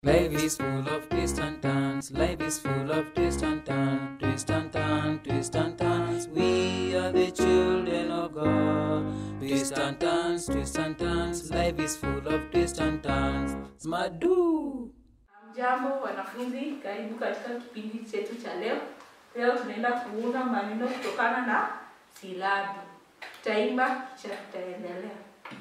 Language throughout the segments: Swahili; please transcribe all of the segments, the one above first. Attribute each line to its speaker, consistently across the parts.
Speaker 1: Life is full of twists and turns. Life is full of twists and turns. Twist and turn, twist and turns. We are the children of God. Twist and turns, twist and turns. Life is full of twists and turns. Smadu.
Speaker 2: Jambo wanafunzi, karibu katika kipindi chetu cha leo. Leo tunaenda kuunda maneno kutokana na silabi. Tutaimba kisha tutaendelea.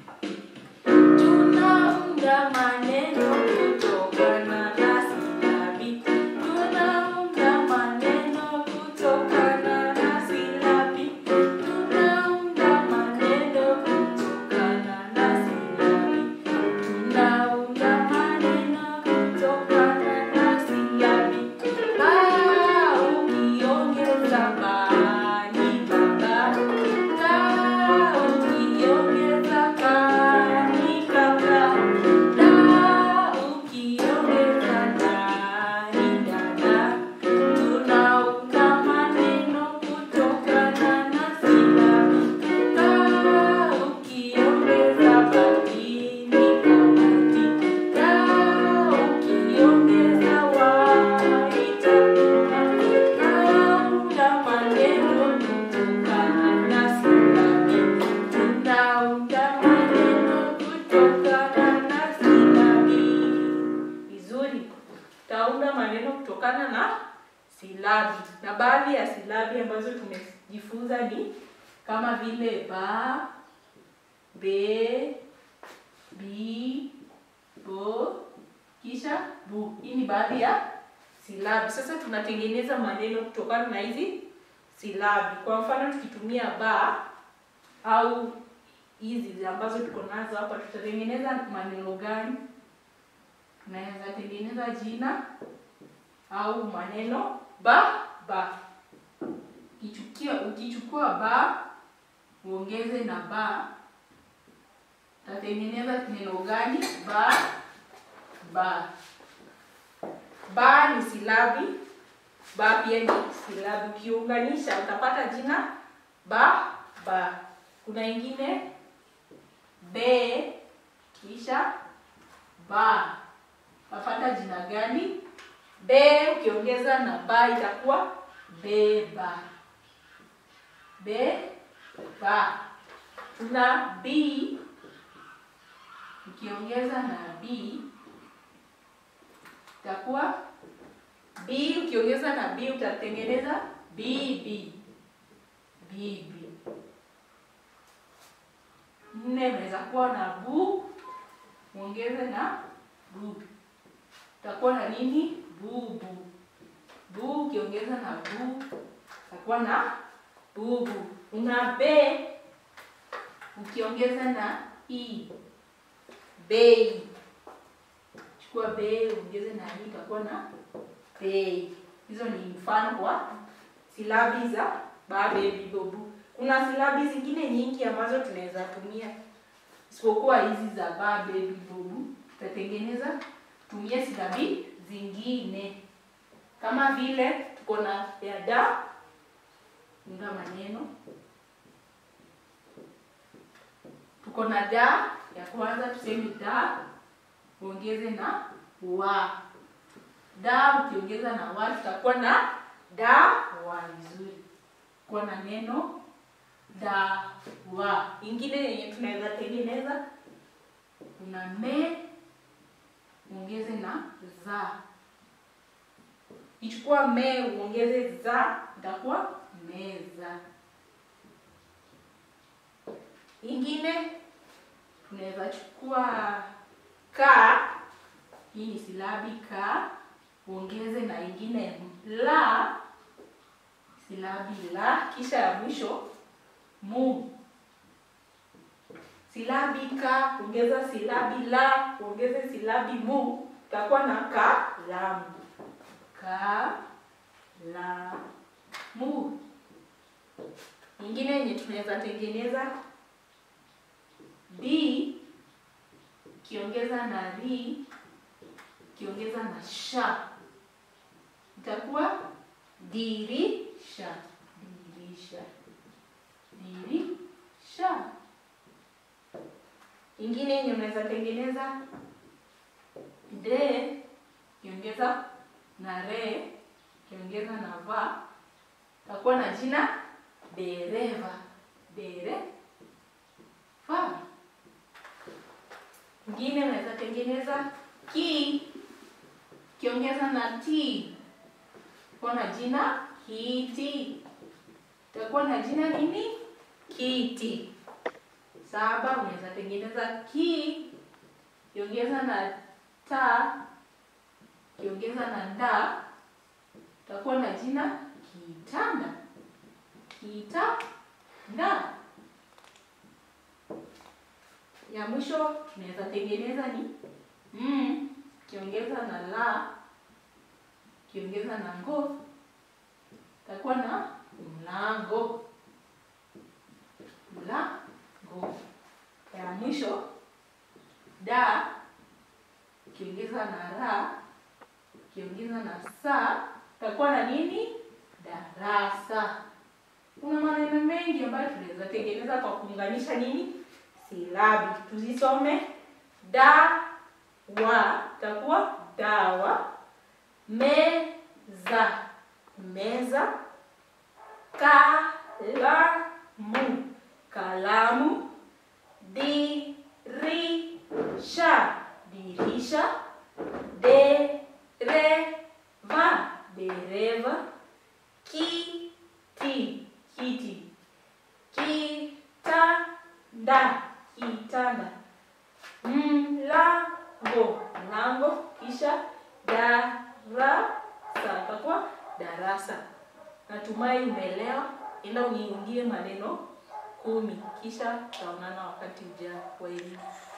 Speaker 2: Tunaunda maneno kutokana na silabi. Tunaunda maneno kutokana na silabi. Tunaunda maneno kutokana na silabi. Tunaunda maneno kutokana na silabi. Ba ukiongeza ba ni baba. Ka ukiongeza ka ni kaka. Da ukiongeza da ni dada. Tunaunda maneno kutokana na silabi. Ka ukiongeza bati ni kabati. Ka ukiongeza wa itakuwa. Tunaunda maneno kutokana na silabi. Tunaunda maneno kutokana na silabi. Vizuri. Tutaunda maneno kutokana na silabi, na baadhi ya silabi ambazo tumejifunza ni kama vile ba, be, bi, bo, kisha bu. Hii ni baadhi ya silabi. Sasa tunatengeneza maneno kutokana na hizi silabi. Kwa mfano tukitumia ba au hizi ambazo tuko nazo hapa, tutatengeneza maneno gani? Tunaweza tengeneza jina au maneno ba ba. Ukichukia, ukichukua ba uongeze na ba, utatengeneza neno gani? Ba ba. Ba ni silabi, ba pia ni silabi. Ukiunganisha utapata jina ba ba. Kuna ingine be kisha ba, utapata jina gani? Be ukiongeza na ba itakuwa beba. Beba. Tuna bi ukiongeza na bi itakuwa bi ukiongeza na bi utatengeneza bibi. Bibi. Nne unaweza kuwa na bu uongeze na bu utakuwa na nini? Bubu. Bu ukiongeza na bu utakuwa na bubu. Una be ukiongeza na i bei. Chukua bei uongeze na i utakuwa na bei. Hizo ni mfano wa silabi za ba, be, bi, bo, bu. Kuna silabi zingine nyingi ambazo tunaweza tumia isipokuwa hizi za ba, be, bi, bo, bu. Tutatengeneza tumie silabi zingine kama vile tuko na ya da, unda maneno. Tuko na da ya kwanza, tuseme da uongeze na wa. Da ukiongeza na wa tutakuwa na da wa. Vizuri, kuwa na neno da wa. Ingine yenye tunaweza tengeneza kuna me uongeze na za. Ichukua me uongeze za, itakuwa meza. Ingine tunaweza chukua ka, hii ni silabi ka, uongeze na ingine la, silabi la, kisha ya mwisho mu. Silabi ka ongeza silabi la ongeze silabi mu, utakuwa na kalamu. Kalamu. Ingine yenye tunaweza tengeneza bi, ukiongeza na ri, ukiongeza na sha, itakuwa dirisha. Dirisha. Dirisha. Ingine yenye unaweza tengeneza de ukiongeza na re ukiongeza na va utakuwa na jina dereva dereva ingine unaweza tengeneza ki ukiongeza na t utakuwa na jina kiti utakuwa na jina nini kiti saba unaweza tengeneza ki ukiongeza na ta ukiongeza na nda utakuwa na jina kitanda kitanda ya mwisho tunaweza tengeneza ni mm, ukiongeza na la ukiongeza na ngo utakuwa na mlango mlango ya mwisho da ukiongeza na ra ukiongeza na sa utakuwa na nini darasa kuna maneno mengi ambayo tunaweza tengeneza kwa kuunganisha nini silabi tuzisome da wa itakuwa dawa meza meza kalamu kalamu dirisha dirisha dereva dereva kiti kiti kitanda kitanda mlango mlango kisha darasa itakuwa darasa natumai umeelewa ila uniundie maneno kumi kisha tutaonana wakati ujao kwa elimu